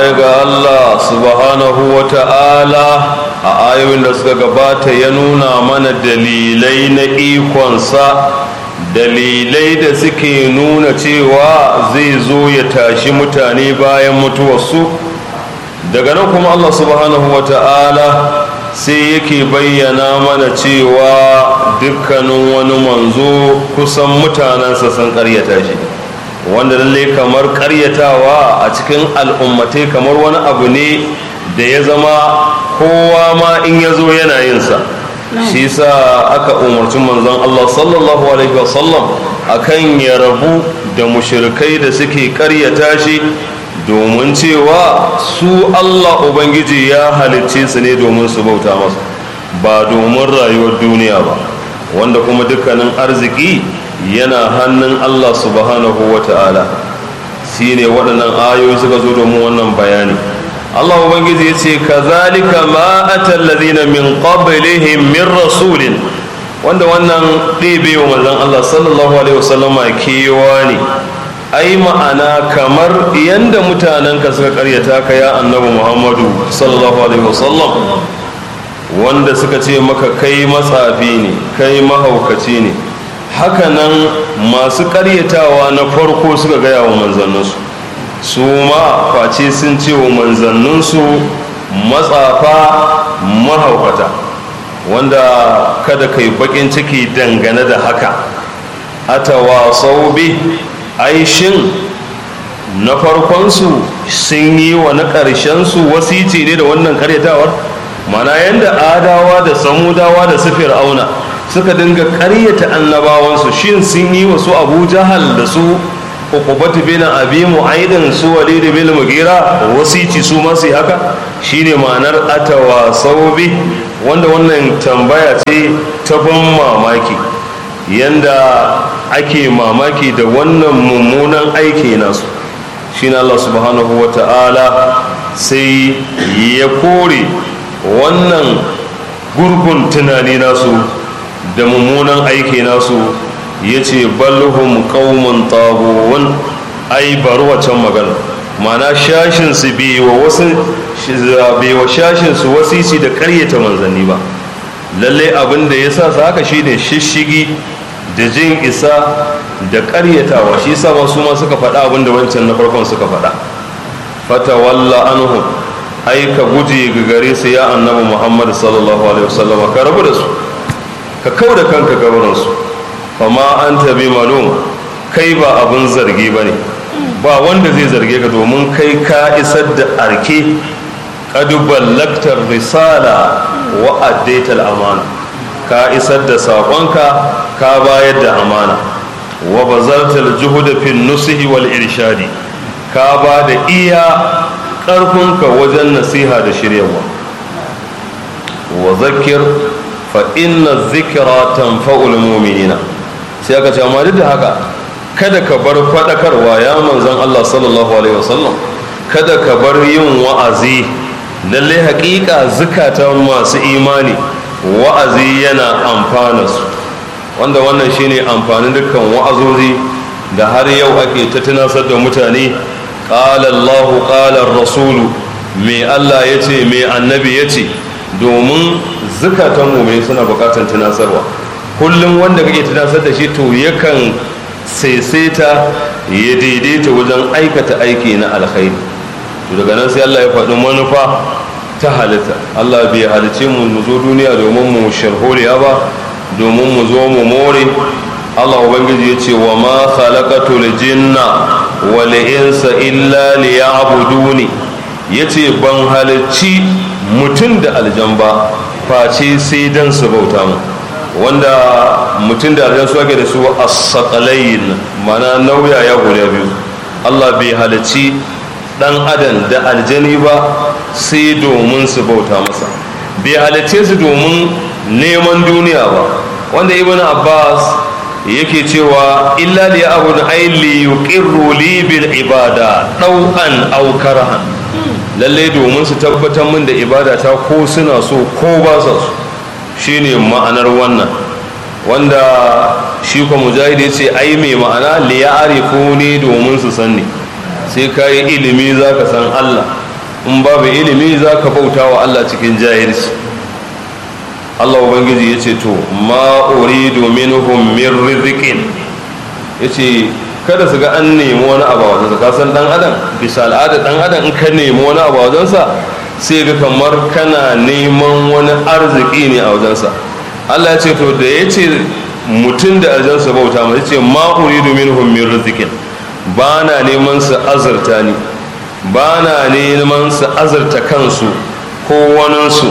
baya ga Allah subhanahu wa ta'ala a ayoyin da suka gabata ya nuna mana dalilai na ikonsa dalilai da suke nuna cewa zai zo ya tashi mutane bayan mutuwarsu daga nan kuma Allah subhanahu wa ta'ala sai yake bayyana mana cewa dukkanin wani manzo kusan mutanensa sun karyata shi wanda lalle kamar karyatawa a cikin al'ummatai kamar wani abu ne da ya zama kowa ma in ya zo yana yinsa shi sa aka umarci manzon Allah sallallahu alaihi wasallam akan ya rabu da mushrikai da suke karyata shi domin cewa su Allah Ubangiji ya halicce su ne domin su bauta masa ba domin rayuwar duniya ba wanda kuma dukkanin arziki yana hannun Allah subhanahu wa ta'ala shi ne waɗannan ayoyi suka zo domin wannan bayani Allah Ubangiji ya ce ka zalika ma atallazina min qablihim min rasulin wanda wannan ɗebe wa manzon Allah sallallahu alaihi wasallama kewa ne ai ma'ana kamar yadda mutanenka suka karyata ka ya annabi muhammadu sallallahu alaihi wasallam wanda suka ce maka kai matsafi ne kai mahaukaci ne hakanan masu karyatawa na farko suka gaya wa manzanninsu su ma face sun ce wa manzanninsu matsafa mahaukata wanda kada kai bakin ciki dangane da haka atawa sau bi aishin na farkonsu sun yi wa na ƙarshensu wasici ne da wannan karyatawar mana yadda adawa da samudawa da su fir'auna suka dinga karyata annabawansu shin sun yi wa su abu jahal da su ukubatu bin abi mu'aidin su walid bin mugira wasici su masu haka shine ma'anar atawa saubi wanda wannan tambaya ce ta ban mamaki yanda ake mamaki da wannan mummunan aiki nasu shi Allah subhanahu wa ta'ala sai ya kore wannan gurgun tunani nasu da mummunan aiki nasu ya ce balhum qaumun taghun ai bari wacan magana mana shashinsu bai wa shashinsu wasisi da karyata manzanni ba lallai abin da ya sa su haka shine shishigi da jin isa da karyatawa shi sa su ma suka faɗa abin da wancan na farkon suka faɗa fatawalla anhum ai ka guje ga gare su ya annabi muhammad sallallahu alaihi wasallam ka rabu da su ka kau da kanka gabarin su fama an tabi malum kai ba abin zargi ba ne ba wanda zai zarge ka domin kai ka isar da arke ƙadubar laktar risala wa addaital amana ka isar da saƙonka ka bayar da amana wa bazartal juhuda fin nusihi wal irshadi ka ba da iya ƙarfinka wajen nasiha da shiryawa wa zakir fa inna zikira tanfa'ul mu'minina sai aka ce amma duk da haka kada ka bar faɗakarwa ya manzon Allah sallallahu alaihi wasallam kada ka bar yin wa'azi lalle haƙiƙa zukatan masu imani wa'azi yana amfana su wanda wannan shine amfanin dukkan wa'azozi da har yau ake ta tunasar da mutane qala Allah qala rasulu me Allah yace me annabi yace domin zukatan mu suna buƙatar tunasarwa kullum wanda kake tunasar da shi to yakan saisaita ya daidaita wajen aikata aiki na alkhairi to daga nan sai Allah ya faɗi manufa ta halitta Allah bai halice mu mu zo duniya domin mu sharholiya ba domin mu zo mu more Allah ubangiji ya ce wa ma khalaqatul jinna wal insa illa liya'buduni yace ban halicci mutum da aljan ba face sai dan su bauta mu wanda mutum da aljan su ake da su as-saqalain mana nauya ya guda biyu Allah bai halicci dan adam da aljani ba sai domin su bauta masa bai halicce su domin neman duniya ba wanda ibn abbas yake cewa illa li abun aili yuqirru li bil ibada dau'an aw karahan lalle domin su tabbatar min da ibada ta ko suna so ko ba su shine ma'anar wannan wanda shi ko mujahid ya ce ai mai ma'ana li ya'rifu ni domin su sanni sai ka yi ilimi za ka san Allah in babu ilimi za ka bauta wa Allah cikin jahilci Allah ubangiji ya ce to ma uridu minhum min rizqin yace kada su ga an nemi wani abu a wajensa ka san dan adam bisa al'ada dan adam in ka nemi wani abu a wajensa sai ga kamar kana neman wani arziki ne a wajensa Allah ya ce to da ya ce mutum da aljansa bauta mai ce ma uridu minhum min rizqin ba na neman su azurta ni ba na neman su azurta kansu ko waninsu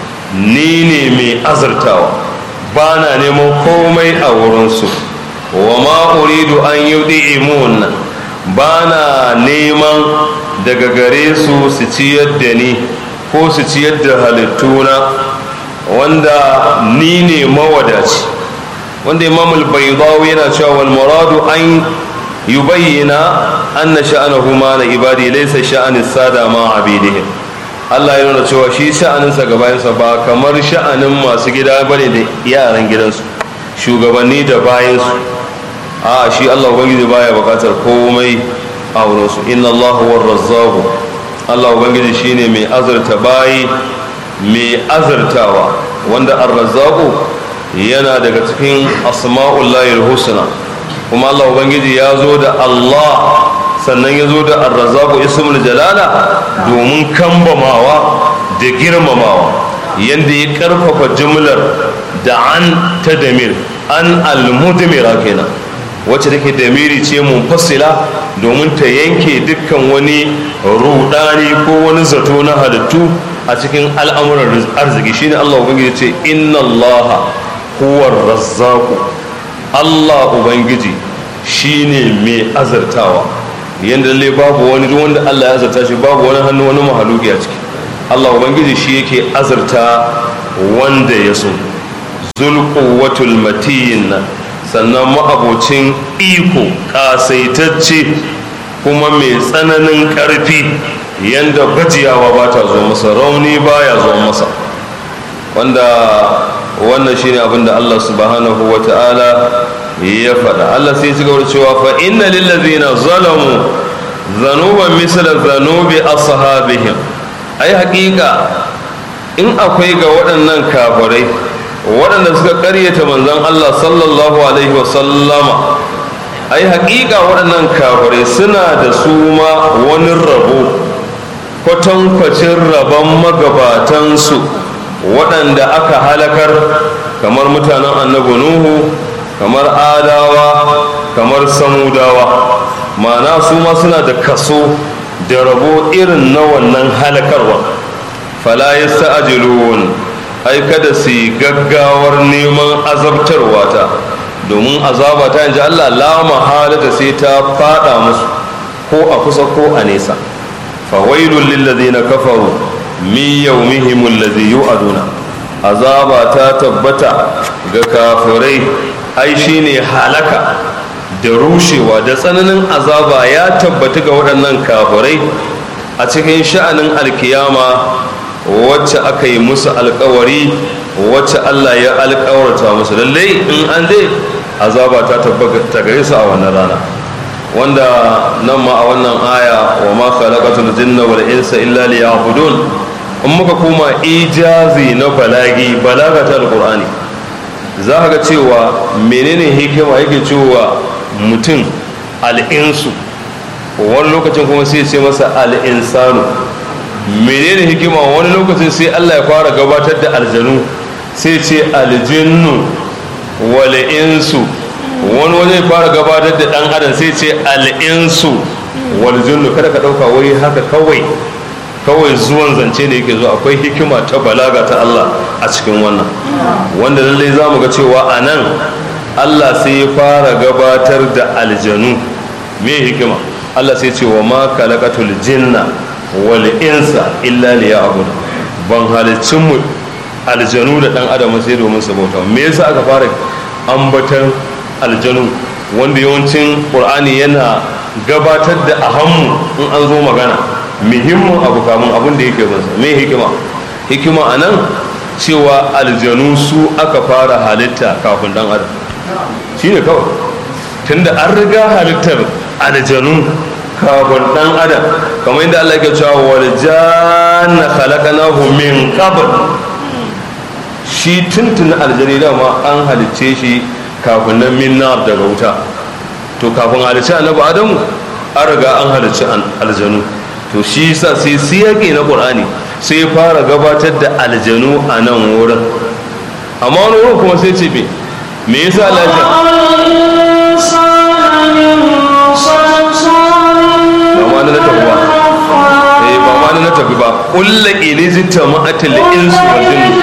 ni ne mai azurtawa ba na neman komai a wurinsu wa ma uridu an yi imun ba na neman daga gare su su ciyar da ni ko su ciyar da halittuna wanda ni ne mawadaci wanda imamul baydawi yana cewa wal muradu an yubayyana anna sha'anahu ma na ibadi laysa sha'anis sada ma abidihim Allah ya nuna cewa shi sha'aninsa gabayansa ba kamar sha'anin masu gida bane da yaran gidansu shugabanni da bayansu a shi Allah ubangiji baya bukatar komai a wurinsu inna Allah huwa razzaqu Allah ubangiji shine mai azurta bayi mai azurtawa wanda ar-razzaqu yana daga cikin asma'ullahi husna kuma Allah ubangiji ya zo da Allah sannan ya zo da arrazaku ismul jalala domin kambamawa da girmamawa yadda ya karfafa jumlar da an ta damir an almudmira kenan wacce take damiri ce munfasila domin ta yanke dukkan wani rudani ko wani zato na halittu a cikin al'amuran arziki shine Allah ubangiji ce inna Allah huwa razzaku Allah ubangiji shine mai azartawa yadda lalle babu wani duk wanda Allah ya azarta shi babu wani hannu wani mahaluki a ciki Allah ubangiji shi yake azarta wanda ya so zulquwatul matin sannan ma'abocin iko kasaitacce kuma mai tsananin ƙarfi yadda gajiyawa ba ta zo masa rauni baya zo masa wanda wannan shine abin da Allah subhanahu wa ta'ala ya faɗa Allah sai ci gaba cewa fa inna lillazina zalamu zanuban misla zanubi ashabihim ai haƙiƙa in akwai ga waɗannan kafirai waɗanda suka ƙaryata manzon Allah sallallahu alaihi wasallama ai haƙiƙa waɗannan kafirai suna da su ma wani rabo kwatankwacin rabon magabatansu waɗanda aka halakar kamar mutanen annabi nuhu kamar adawa kamar samudawa ma'ana su ma suna da kaso da rabo irin na wannan halakarwa fala yasta'jilun ai kada su yi gaggawar neman azabtarwa ta domin azaba ta yanzu Allah la mahalata sai ta fada musu ko a kusa ko a nesa fawailul lil ladina kafaru min yawmihim alladhi yu'aduna azaba ta tabbata ga kafirai ai shine halaka da rushewa da tsananin azaba ya tabbata ga waɗannan kafirai a cikin sha'anin alkiyama wacce aka yi musu alkawari wacce Allah ya alkawarta musu lallai in an dai azaba ta tabbata gare su a wannan rana wanda nan ma a wannan aya wa ma khalaqatul jinna wal insa illa liya'budun in muka koma ijazi na balagi balaga ta alqur'ani za ka ga cewa menene hikima yake cewa mutum al'insu wani lokacin kuma sai ce masa al'insanu menene hikima wani lokacin sai allah ya fara gabatar da aljanu sai ce aljinnu wal'insu wani waje fara gabatar da dan adam sai ce al'insu waljinnu kada ka dauka wai haka kawai kawai zuwan zance ne yake zuwa akwai hikima ta balaga ta allah a cikin wannan wanda lallai za mu ga cewa a nan allah sai ya fara gabatar da aljanu me hikima allah sai ce wa ma kalakatul jinna wal insa illa liya'bud ban halicin mu aljanu da dan adam sai domin su bauta me yasa aka fara ambatan aljanu wanda yawancin qur'ani yana gabatar da ahammu in an zo magana muhimmin abu kamun abin da yake bansa me hikima hikima anan cewa aljanu su aka fara halitta kafin dan adam shine kawai tunda an riga halittar aljanu kafin dan adam kamar yadda Allah ke cewa wal janna khalaqnahu min qabl shi tuntun aljani dama an halicce shi kafin nan min nar daga wuta to kafin halicci annabi adamu an riga an halicci aljanu to shi yasa sai siyaki na qur'ani sai ya fara gabatar da aljanu a nan wurin amma wani wurin kuma sai ce me me yasa Allah ya ba ma na tafi ba eh ba ma na tafi ba kullu ilizita ma'atil insu wal jinni